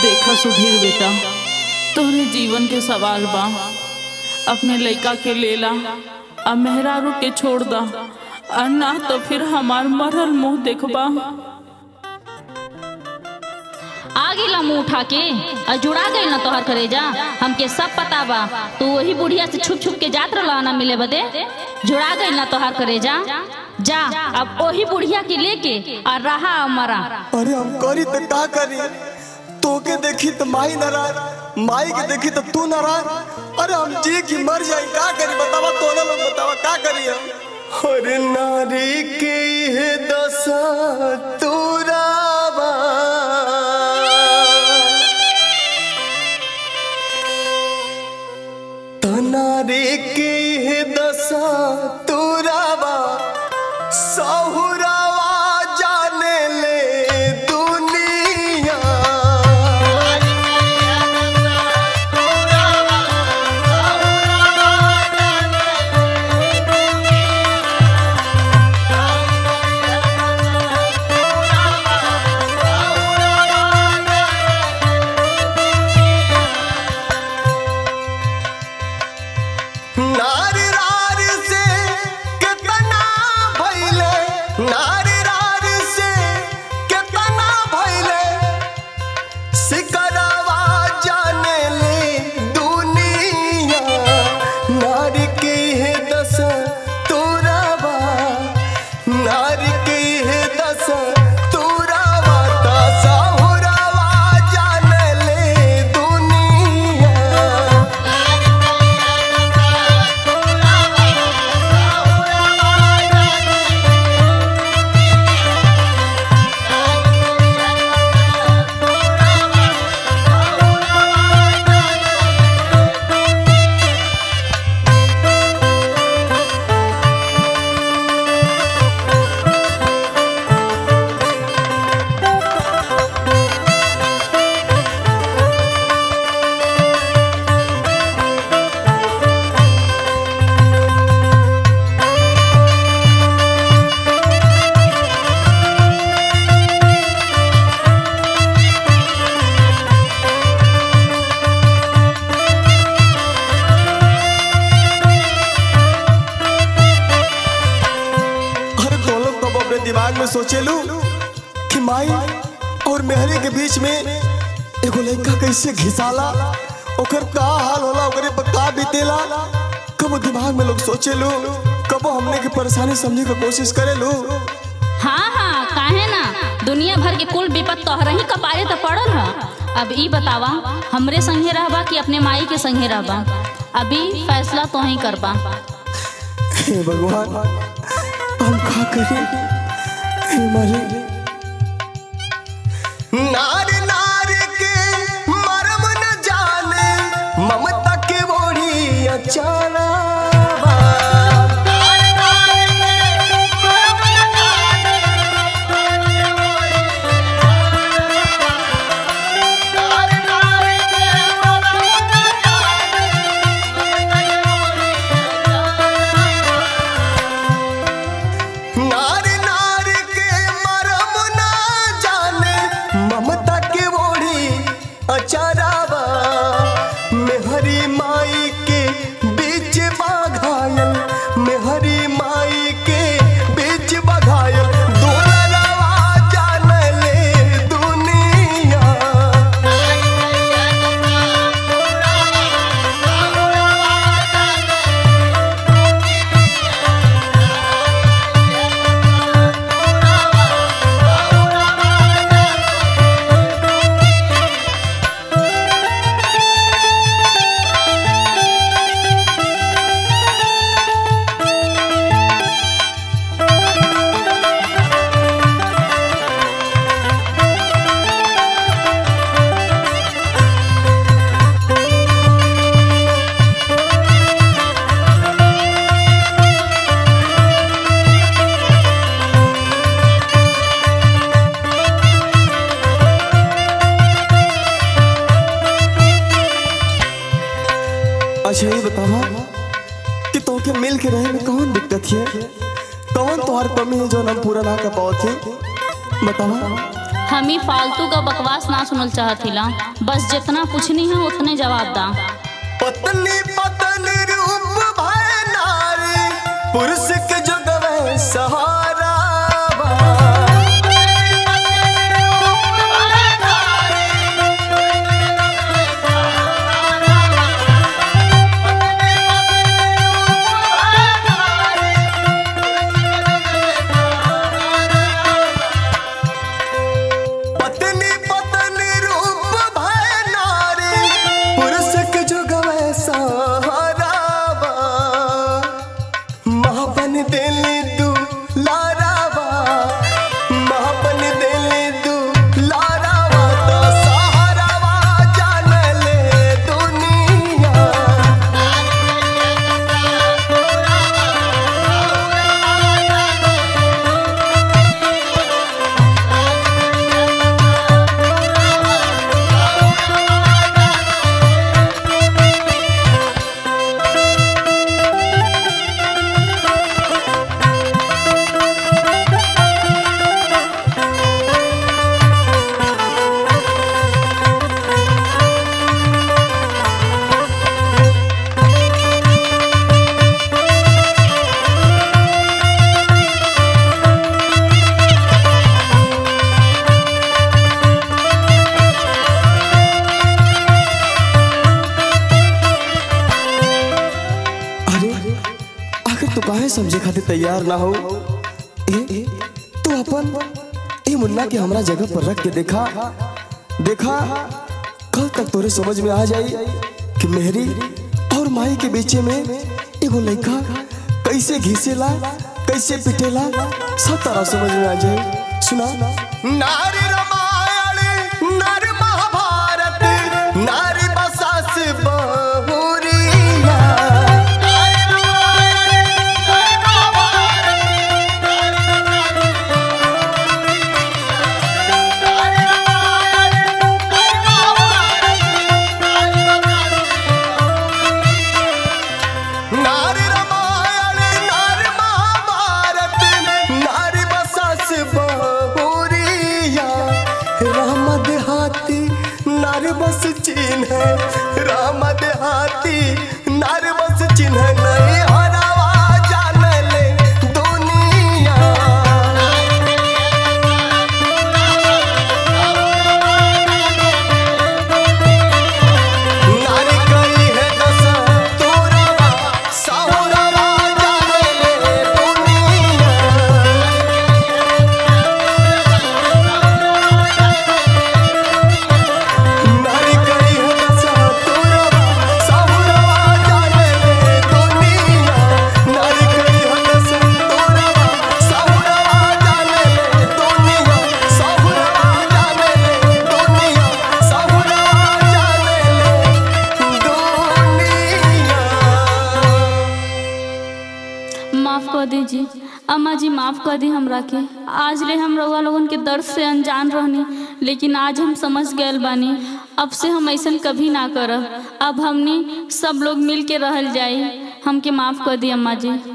देखा सुधीर बेटा तोहरे जीवन के सवाल बा अपने लइका के लेला आ मेहरारू के छोड़ दा और ना तो फिर हमार मरल मुंह देखबा आ गेला मुंह उठा के और जुड़ा गई ना तोहर करेजा हमके सब पता बा तू वही बुढ़िया से छुप छुप के जात रहा ना मिले बदे जुड़ा गई ना तोहर करेजा जा अब वही बुढ़िया के लेके और रहा मरा अरे हम करी तो का करी तोके देखी तो माई नाराज माई के देखी तो तू नाराज अरे हम जी की मर जाए का करी बतावा तो ना लोग बतावा का करी हम अरे नारी के ये दशा तुरावा तो नारी के ये दशा तुरावा सहुरावा जाने ले दुनिया नारी रारी से कितना भइले नारी रारी से कितना भइले सिकरवा जाने ले दुनिया नारी के है दस तुरावा नारी के है दस तुरावा दस हुरावा जाने ले दुनिया हर गोलम तब अपने दिमाग में सोचेलू कि माई और मेहरी के बीच में एगो लड़का कैसे घिसाला ओकर का हाल होला ओकरे पर का बीतेला कब दिमाग में लोग सोचेलू कब हमने की परेशानी समझे के कोशिश करेलू हाँ हाँ काहे ना दुनिया भर के कुल विपत तोहरा ही कपारे तो पड़ल है अब ई बतावा हमरे संगे रहबा कि अपने माई के संगे रहबा अभी फैसला तो ही करबा हे भगवान हम का करें हे मारी नारी नारी के मरम न जाने ममता के बोड़ी अचारा नारी नारी के मरम न जाने ममता के बोड़ी अचारावा मेहरी माई के बीच बाघायल मेहरी माई के बीच बघायल दुलरवा जान ले दुनिया अच्छा ये बतावा कि तोके मिल के रहे में कौन दिक्कत है कौन तोहर कमी है जो हम पूरा ना कर पाओ थे बतावा हम ही फालतू का बकवास ना सुनल चाहतिला बस जितना पूछनी है उतने जवाब दा पत्नी पत्नी रूप भय नारी पुरुष के जुगवे सहारा बा। पत्नी पत्नी रूप भय नारी पुरुष के जुगवे सहारा बा। महापन दिली दू लारावा महापन दिली दू लारावा तो सहारावा जान ले दुनिया अरे आखिर तू काहे समझे खातिर तैयार ना हो ए तू अपन ए मुन्ना के हमरा जगह पर रख के देखा देखा कल तक तोरे समझ में आ जाई कि मेहरी और माई के बीच में एगो लड़का कैसे घिसेला कैसे पिटेला सब तरह समझ में आ जाए सुना नारी रामायण नारी महाभारत नारी बसास बहुरिया नारी रामायण नारी महाभारत नारी बसास बहुरिया राम देहाती नारी बस चिन्ह राम देहाती नारी बस चिन्ह नहीं हरावा जान ले दुनिया नारी करी है दस तोरवा साहुरवा जाने ले दुनिया नारी करी है दस तोरवा साहुरवा जाने ले दुनिया नारी करी है दस तोरवा साहुरवा जाने ले दुनिया साहुरवा जाने ले दुनिया साहुरवा जाने ले दुनिया माफ कर दीजिए अम्मा जी माफ कर दी हमरा के आज ले हम रउआ लोगन के दर्द से अनजान रहनी लेकिन आज हम समझ गए बानी अब से हम ऐसा कभी ना करब अब हमनी सब लोग मिल के रहल जाई हमके माफ कर दी अम्मा जी